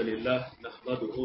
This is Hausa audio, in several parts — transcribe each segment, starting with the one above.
لله نحمده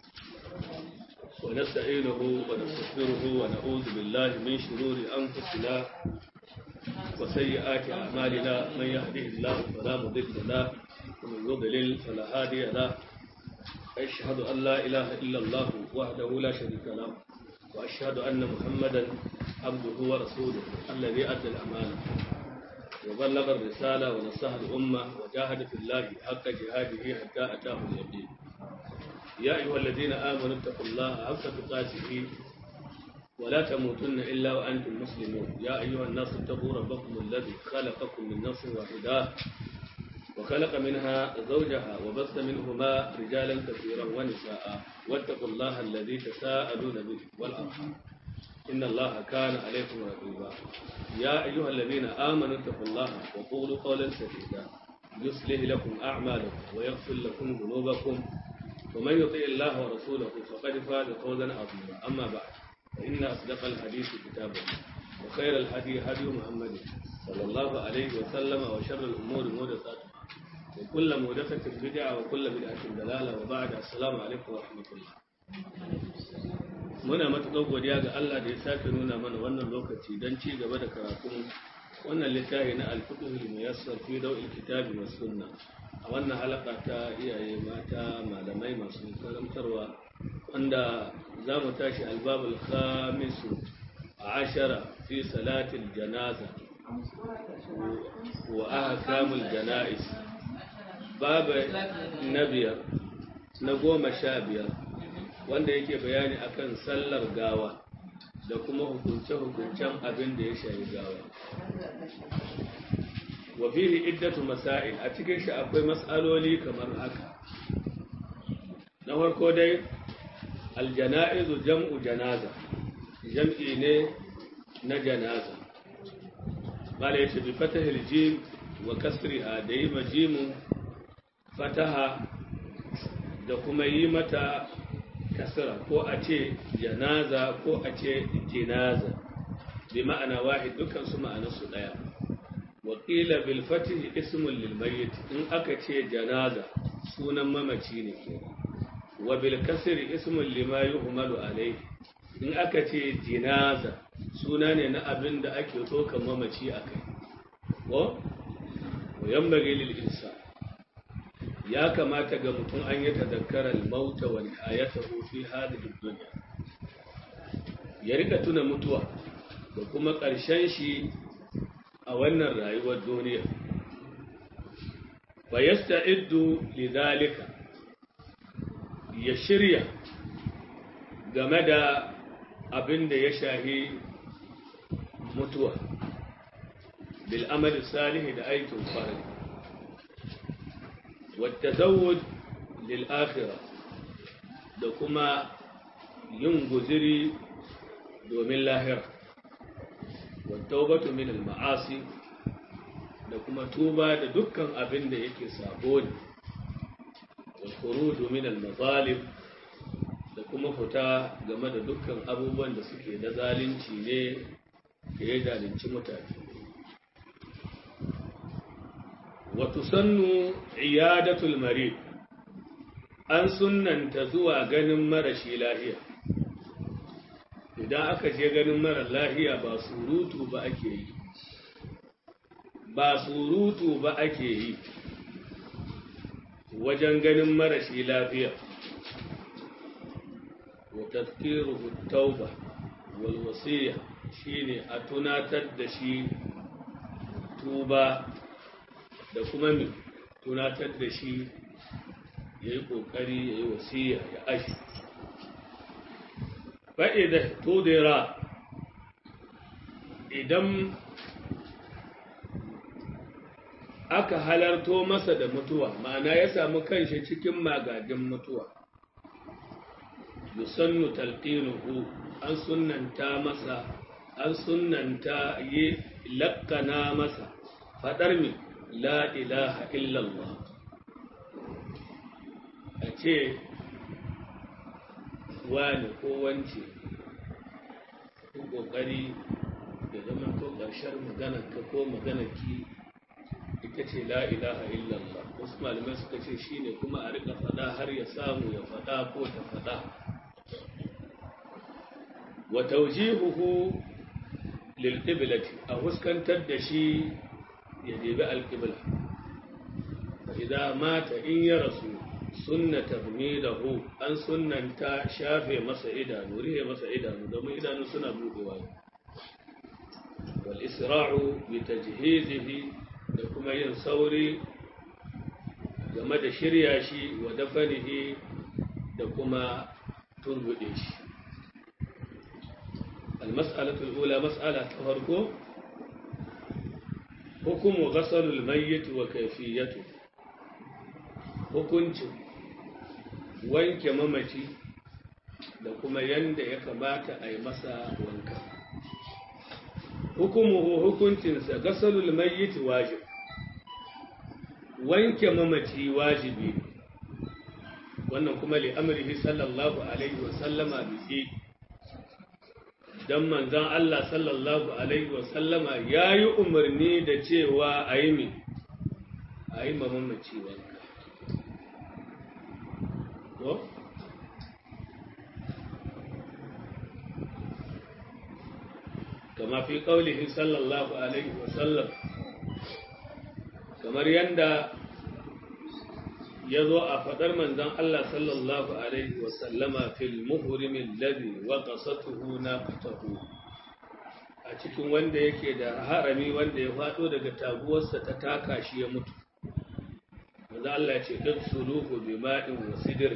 ونستعينه ونستغفره ونعوذ بالله من شرور أنفسنا وسيئات أعمالنا من يهده الله فلا مضل له ومن يضلل فلا هادي له أشهد أن لا إله إلا الله وحده لا شريك له وأشهد أن محمدا عبده ورسوله الذي أدى الأمانة وبلغ الرسالة ونصح الأمة وجاهد في الله حق جهاده حتى أتاه اليقين يا أيها الذين آمنوا اتقوا الله حق تقاته ولا تموتن إلا وأنتم مسلمون يا أيها الناس اتقوا ربكم الذي خلقكم من نفس واحدة وخلق منها زوجها وبث منهما رجالا كثيرا ونساء واتقوا الله الذي تساءلون به والأرحام إن الله كان عليكم رقيبا يا أيها الذين آمنوا اتقوا الله وقولوا قولا سديدا يصلح لكم أعمالكم ويغفر لكم ذنوبكم ومن يطيع الله ورسوله فقد فاز فوزا عظيما أما بعد فإن أصدق الحديث كتاب الله وخير الهدي هدي محمد صلى الله عليه وسلم وشر الأمور محدثاتها وكل محدثة بدعة وكل بدعة ضلالة وبعد السلام عليكم ورحمة الله muna matuƙar godiya ga Allah da ya sake nuna mana wannan lokaci don ci gaba da karatun wannan littafi na alfiqhul muyassar fi dawil kitabi was sunna a wannan halaka ta iyaye mata malamai masu karantarwa wanda za mu tashi albabul khamisu ashara fi salatil janaza wa ahkamul janais babu na biyar na goma sha biyar wanda yake bayani akan sallar gawa da kuma hukunce-hukuncen abin da ya shayi gawa wa fihi iddatu masail a cikin shi akwai mas'aloli kamar haka na farko dai aljana'izu jam'u janaza jam'i ne na janaza bala yace bi fatahil jim wa kasriha da yi majimu fataha da kuma yi mata kasra ko a ce janaza ko a ce jinaza bi ma'ana wahid dukkan su ma'ana su daya wa qila bil fatih ismun lil mayyit in aka ce janaza sunan mamaci ne ke wa bil kasri ismun lima yuhmalu alayhi in aka ce jinaza suna ne na abin da ake ɗaukar mamaci akai ko wa yambage lil insan ya kamata ga mutum an yi tazakkarar mauta wa nihayatahu fi hadhihi dunya ya rika tuna mutuwa da kuma ƙarshen shi a wannan rayuwar duniya fa yasta'iddu lidhalika ya shirya game da abin da ya shahi mutuwa bil amali salihi da aikin kwarai والتزود للآخرة da kuma yin guziri domin lahira wattaubatu min al-ma'asi da kuma tuba da dukkan abin da yake sabo ne wal khuruju min al-mazalim da kuma fita game da dukkan abubuwan da suke da zalunci ne da ya zalunci mutane watusannu iyadatul marid an sunnanta zuwa ganin marashi lahiya idan aka je ganin mara lahiya ba surutu ba ake yi ba surutu ba ake yi wajen ganin marashi lafiya wa tazkiruhu tauba wal wasiya shine a tunatar da shi tuba da kuma mai tunatar da shi ya yi ƙoƙari ya yi wasiya ya ashi fa'ida tudira idan aka halarto masa da mutuwa ma'ana ya samu kanshi cikin magagin mutuwa yusannu talqinuhu an sunnanta masa an sunnanta yi lakkana masa fadar mi la ilaha illallah a ce wani ko wance ko ƙoƙari da zama ko ƙarshen maganarka ko maganarki ita ce la ilaha illallah wasu malamai suka ce shine kuma a rika fada har ya samu ya fada ko ta fada wa tawjihuhu lil qiblati a huskantar da shi ya debi alqibla fa idza mata in ya rasu sunnata hu an sunnanta shafe masa idanu rihe masa idanu domin idanu suna budewa wal isra'u bi tajhizihi da kuma yin sauri game da shirya shi wa dafanihi da kuma turbude shi المسألة الأولى مسألة تفرقه حكم غسل الميت وكيفيته hukuncin wanke mamaci da kuma yanda ya kamata a yi masa wanka hukumuhu hukuncinsa gasalul mayyit wajib wanke mamaci wajibi wannan kuma li amrihi sallallahu alaihi wa sallama bihi dan manzon Allah sallallahu alaihi wa sallama yayi umarni da cewa ayi mi ayi mamaci wanka ko kama fi qaulihi sallallahu alaihi wa sallam kamar yanda ya zo a faɗar manzon Allah sallallahu Alaihi wasallama fil muhrimin ladhi wa qasatuhu naqatahu a cikin wanda yake da harami wanda ya faɗo daga taguwarsa ta taka shi ya mutu manzo Allah ya ce dan suluhu bi ma'in wa sidr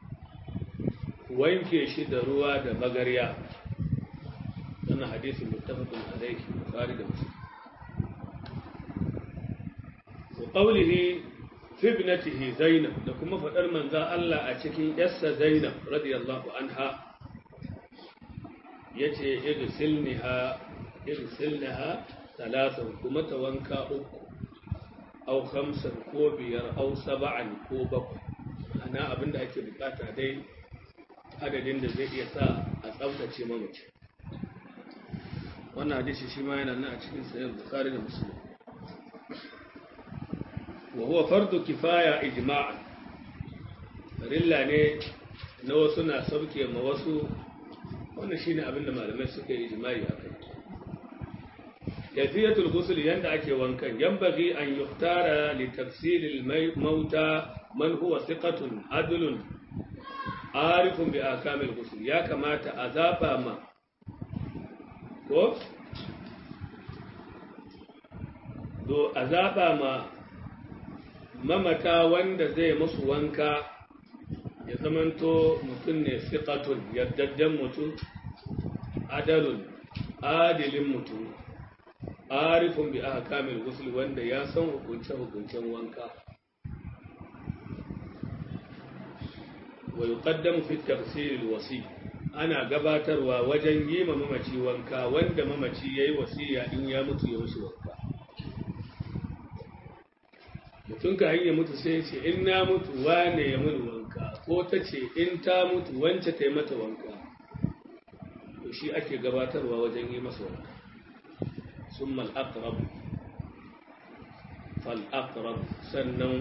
wanke shi da ruwa da magarya wannan hadisi muttafaqun alayhi bukhari da muslim wa qawlihi fi ibnatihi Zainab da kuma faɗar manzan Allah a cikin yarsa Zainab radiyallahu anha yace irsilniha irsilnaha talatan kuma ta wanka uku au khamsan ko biyar au saba'an ko bakwai ana abinda ake bukata dai adadin da zai iya sa a tsaftace mamaci wannan hadisi shi ma yana nan a cikin sahih bukhari da muslim وهو فرض كفاية إجماعا rilla ne na wasu na sauke ma wasu wannan shine abin da malamai suka yi ijma'i a kai kayfiyatul ghusl yanda ake wankan yanbaghi an yuhtara li tafsil al mauta man huwa thiqatun adlun arifun bi ahkam al ghusl ya kamata a zaba ma ko do a zaba ma mamata wanda zai musu wanka ya zamanto mutum ne siƙatun yardadden mutum adalun adilin mutum arifin bi aka kamil gusul wanda ya san hukunce-hukuncen wanka wa yuqaddamu fi tafsir wasi ana gabatarwa wajen yi ma mamaci wanka wanda mamaci yayi wasiya in ya mutu ya mushi wanka mutum ka hanyar mutu sai ce in na mutu wane ya mun wanka ko ta ce in ta mutu wance ta yi mata wanka to shi ake gabatarwa wajen yi masa wanka sun mal'akrab fal'akrab sannan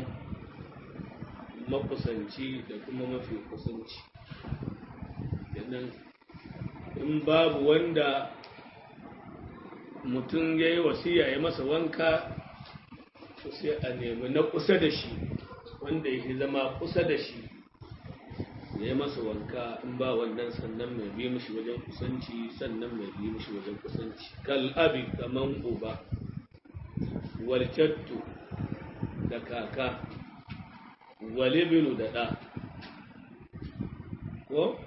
makusanci da kuma mafi kusanci yannan in babu wanda mutum ya yi wasiya ya masa wanka to sai a nemi na kusa da shi wanda yake zama kusa da shi ya yi masa wanka in ba wannan sannan mai bi mishi wajen kusanci sannan mai bi mishi wajen kusanci kal abi kaman uba walcattu da kaka walibinu da ɗa ko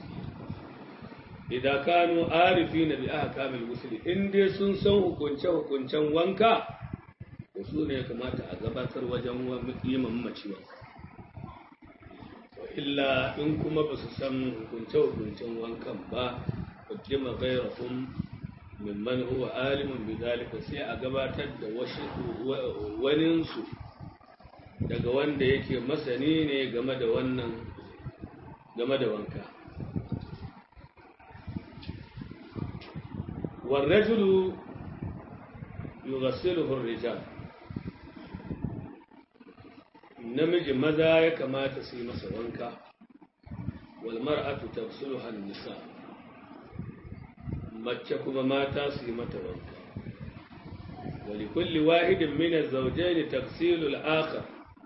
idan kanu arifi na bi aka kamil musulmi in dai sun san hukunce-hukuncen wanka su ne ya kamata a gabatar wajen yi mamaci wanka illa in kuma ba su san hukunce-hukuncen wankan ba kujima gairahun mimman huwa alimin bizalika sai a gabatar da waninsu daga wanda yake masani ne game da wannan game da wanka والرجل يغسله الرجال namiji maza ya kamata su yi masa wanka wal mar'atu tafsuluha nisa mace kuma mata su yi mata wanka ولكل واحد من الزوجين تفصيل الآخر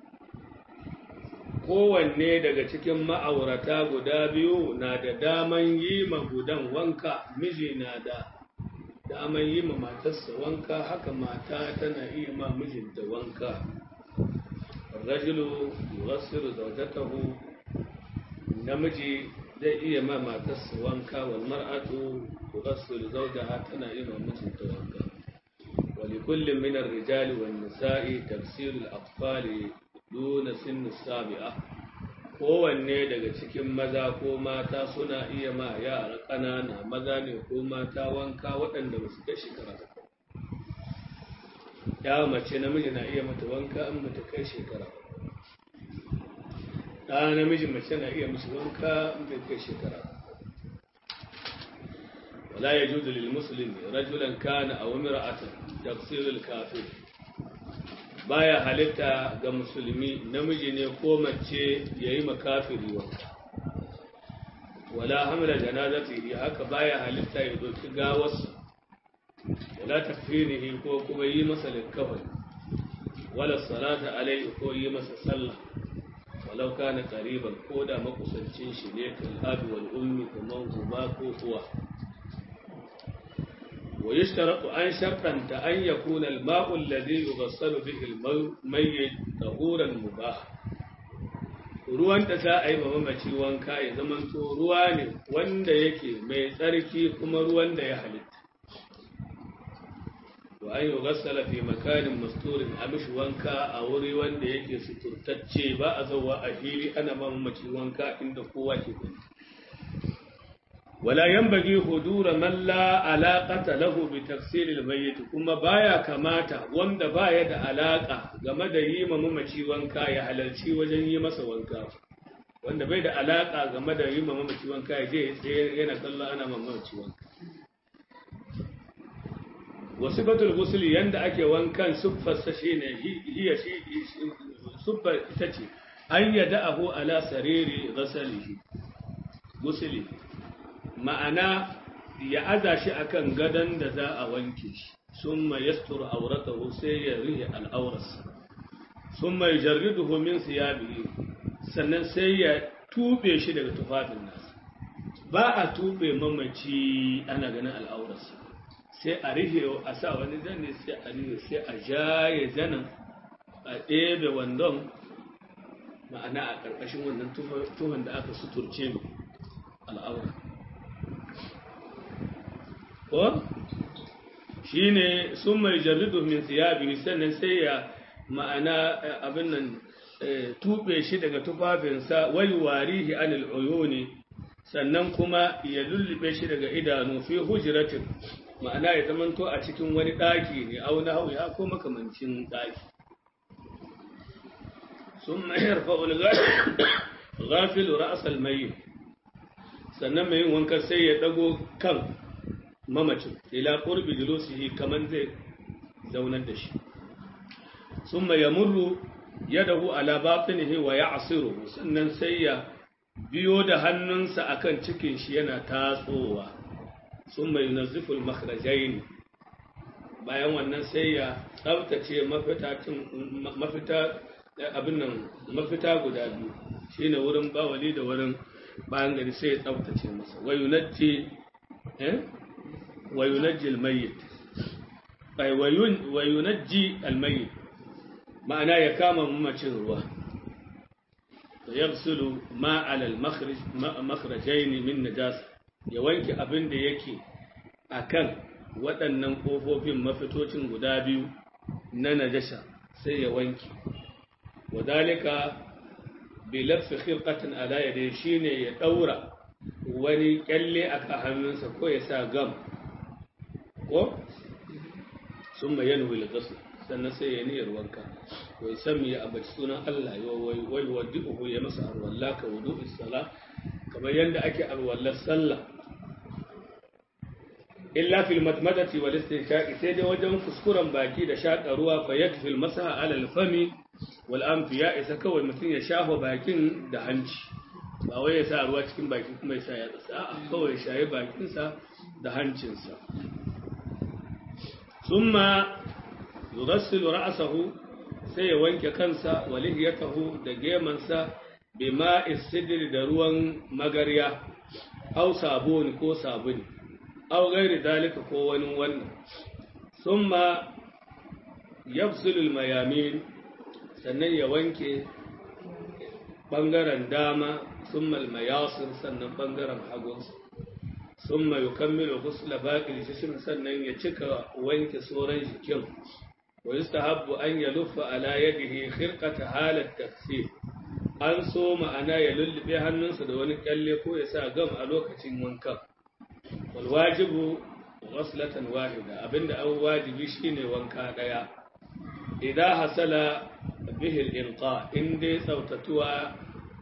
kowanne daga cikin ma'aurata guda biyu na da daman yi ma gudan wanka miji na da daman yi ma matarsa wanka haka mata tana iya ma mijinta wanka rajulu yuwassiru zawjatahu namiji zai iya ma matarsa wanka wal mar'atu tuwassiru zawjaha tana iya ma mijinta wanka ولكل من الرجال والنساء تفسير الأطفال دون سن السابعة kowanne daga cikin maza ko mata suna iya ma yara ƙanana maza ne ko mata wanka waɗanda ba su kai shekara ya mace namiji na iya mata wanka in mata kai shekara ɗa namiji mace na iya mishi wanka in bai kai shekara ولا يجوز للمسلم رجلا كان أو امرأة تفسير الكافر baya halitta ga musulmi namiji ne ko mace ya yi makafiri wanka wala hamla janazati haka baya halitta ya doki gawarsa wala takfinihi ko kuma yi masa likkafani wala salata alaihi ko yi masa sallah walau kana qariban ko da makusancin shi ne kal abi wal ummi kaman uba ko uwa ويشترط أن شرطا أن يكون الماء الذي يغسل به الميت طهورا مباحا ruwan da za a yi mamaci wanka ya zamanto ruwa ne wanda yake mai tsarki kuma ruwan da ya halitta wa an yi gassala fi makanin masturin a mishi wanka a wuri wanda yake suturtacce ba a zauwa a fili ana mamaci wanka inda kowa ke gani ولا ينبغي حضور من لا علاقة له بتفسير الميت kuma baya kamata wanda baya da alaka game da yi ma mamaci wanka ya halarci wajen yi masa wanka wanda bai da alaka game da yi ma mamaci wanka ya je tsaye yana kallon ana ma mamaci wanka wasu batul gusuli yanda ake wankan siffarsa shine hiya shi siffar ita ce an yada abu ala sariri ghasalihi gusuli ma'ana ya aza shi akan gadon da za a wanke shi sun mai yastur auratahu sai ya rihe al'aurarsa sun mai jarriduhu min siyabihi sannan sai ya tube shi daga tufafin nasa ba a tube mamaci ana ganin al'aurarsa sai a rihe a sa wani zane sai a rihe sai a jaye zanen a ɗebe wandon ma'ana a ƙarƙashin wannan tuhon da aka suturce al'aura ko shi ne sun mai jarridu min siyabi sannan sai ya ma'ana abin nan tuɓe shi daga tufafinsa wai warihi anil uyuni sannan kuma ya lullube shi daga idanu fi hujratin ma'ana ya zamanto a cikin wani ɗaki ne auna hau ya ko makamancin ɗaki sun mayar fa'ul gafilu ra'asal mai sannan mai yin wankan sai ya ɗago kan mamacin ila qurbi julusihi kaman zai zaunar da shi summa yamurru yadahu ala batinihi wa ya'siruhu sannan sai ya biyo da hannunsa akan cikin shi yana tatsowa summa yunazzifu al-makhrajayn bayan wannan sai ya tsaftace mafitatin mafita abin nan mafita guda biyu shine wurin bawali da wurin bayan gari sai ya tsaftace masa wa yunajji eh وينجي الميت أي وين وينجي الميت معناه يكام ممتشر ruwa فيغسل ما على المخرج مخرجين من نجاسة ya wanke abin da yake akan waɗannan ƙofofin mafitocin guda biyu na najasa sai ya wanke wadalika bi lafi khirqatin ala yadayhi shine ya daura wani kyalle a hannunsa ko ya sa gam ko sun bayyana wil ghusl sannan sai ya niyyar wanka wai sami ya abaci sunan Allah ya wai wai wadi'uhu ya masa arwalla ka wudu'i sala kamar yanda ake arwallar sallah illa fil matmadati wal istinshaqi sai dai wajen kuskuren baki da shaka ruwa fa yakfi al masaha ala al fami wal anfi ya isa kawai mutum ya shafa bakin da hanci ba wai ya sa ruwa cikin baki kuma ya sa ya tsasa a'a kawai shaye bakinsa da hancinsa summa yughassilu ra'sahu sai ya wanke kansa wa lihiyatahu da gemansa bima isidri da ruwan magarya aw sabuni ko sabuni aw gairi dalika ko wani wannan summa yafsilu mayamin sannan ya wanke bangaren dama summa almayasir sannan bangaren hagunsa summa yukammilu ghusla baqi jism sannan ya cika wanke sauran jikin wa yustahabbu an yaluffa ala yadihi khirqata halat taksir an so ma'ana ya lullube hannunsa da wani kyalle ko ya sa gam a lokacin wankan wal wajibu ghaslatan wahida abinda an wajibi shine wanka daya idan hasala bihi al-inqa in dai tsautatuwa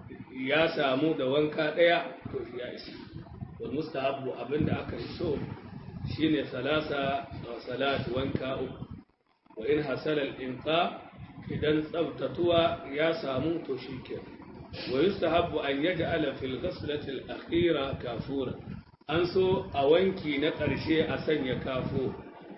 ya samu da wanka daya to ya isa wal mustahabbu abinda aka so shine salasa salat wanka uku wa in hasala al-inqa idan tsabtatuwa ya samu to shi ke wa yustahabbu an yaj'ala fil ghaslati al-akhira kafura an so a wanki na ƙarshe a sanya kafo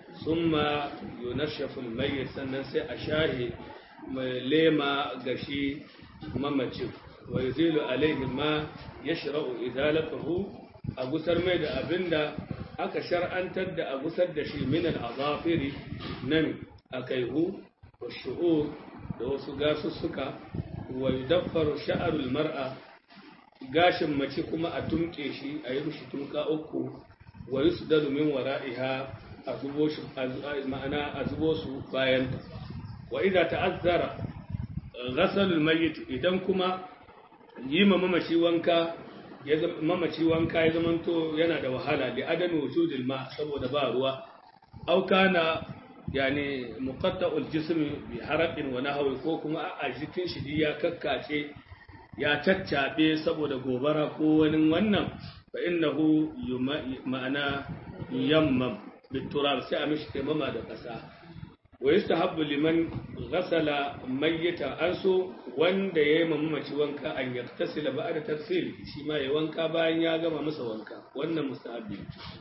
summa yunashafu al-mayyit sannan sai a shahi mai lema gashi mamacin wa yuzilu alaihi ma yashra'u idalatuhu a gusar mai da abinda aka shar'antar da a gusar da shi min al-azafiri nan akaihu والشعور da wasu gasussuka wa yudaffaru sha'arul mar'a gashin mace kuma a tumke shi a yi mishi tumka uku wa yusdalu min wara'iha a zubo shi ma'ana a zubo su bayan wa idza ta'azzara ghasalul mayyit idan kuma yi ma mamaci wanka ya mamaci wanka ya zamanto yana da wahala li adami wujudil ma saboda ba ruwa au kana yani muqatta'ul jismi bi haraqin wa nahwi ko kuma a jikin shi ya kakkace ya caccabe saboda gobara ko wani wannan fa innahu ma'ana yammam biturab sai a mishi taimama da kasa wa yustahabbu liman ghasala mayyita anso wanda yayi mamaci wanka an yaktasila ba'da tafsil shi ma ya wanka bayan ya gama masa wanka wannan mustahabbi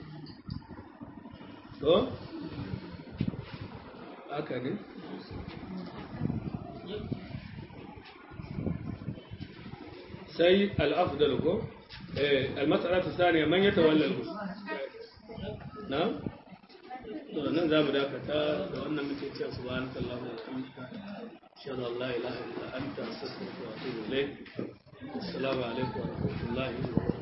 to haka ne sai al'afdal ko al-mas'ala ta saniya man ya tawalla al na to nan za mu dakata da wannan muke cewa subhanaka allahumma wa bihamdika ashhadu an la ilaha illa anta astaghfiruka wa atubu ilayk assalamu alaikum wa rahmatullahi wa barakatuh